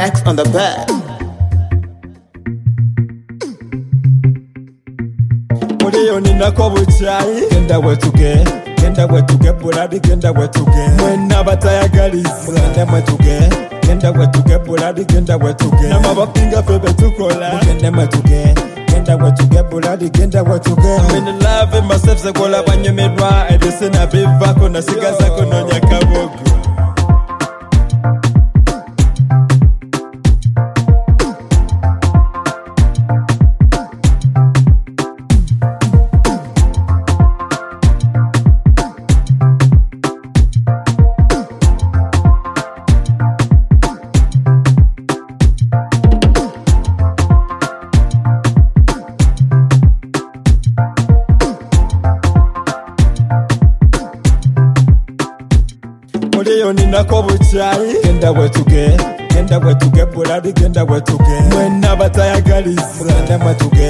X on the bed. muri yo ni nako bucyayi genda wetuge genda wetuge burari genda wetuge mwe n'abatayagariza mugende mwetuge genda wetuge burari genda wetuge n'amabapinga febe tukora mugende mwetuge genda wetuge burari genda wetuge mbene lave myself sekola banyumirwa edese na bivako nasigazako nonyakabogo muri yo ni nako bucyayi genda wetuge genda wetuge burari genda wetuge mwe n'abatayagariza mugende mwetuge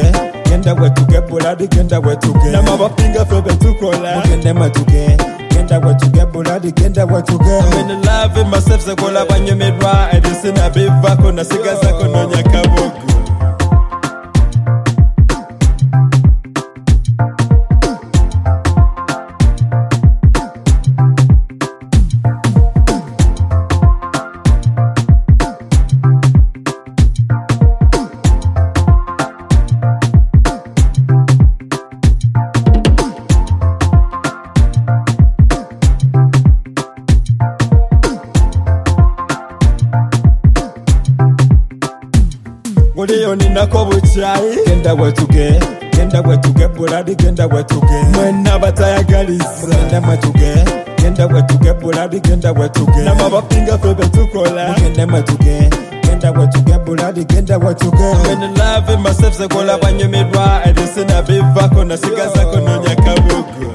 genda wetuge burari genda wetuge n'amabapinga febe tukora mugende mwetuge genda wetuge burari genda wetuge mbene lave myself sekola banyumirwa edese na bivako nasigazako nonyakabogo muri yo ni nako bucyayi genda wetuge genda wetuge burari genda wetuge mwe n'abatayagariza mugende mwetuge genda wetuge burari genda wetuge n'amabapinga febe tukora mugende mwetuge genda wetuge burari genda wetuge mbene lave myself sekola banyumirwa edese na bivako nasigazako nonyakabugu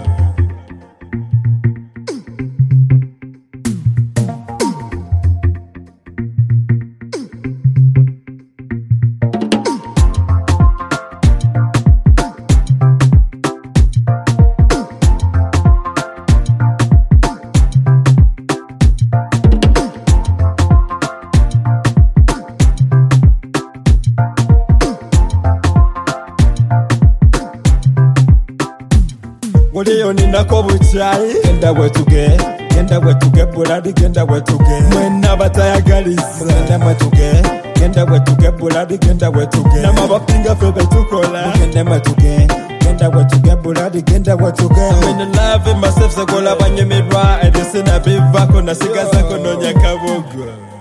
muri yo ni nako bucyayi genda wetuge genda wetuge burari genda wetuge mwe n'abatayagariza mugende mwetuge genda wetuge burari genda wetuge n'amabapinga febe tukora mugende mwetuge genda wetuge burari genda wetuge mbene lave myself sekola banyumirwa edese na bivako nasigazako nonyakabugo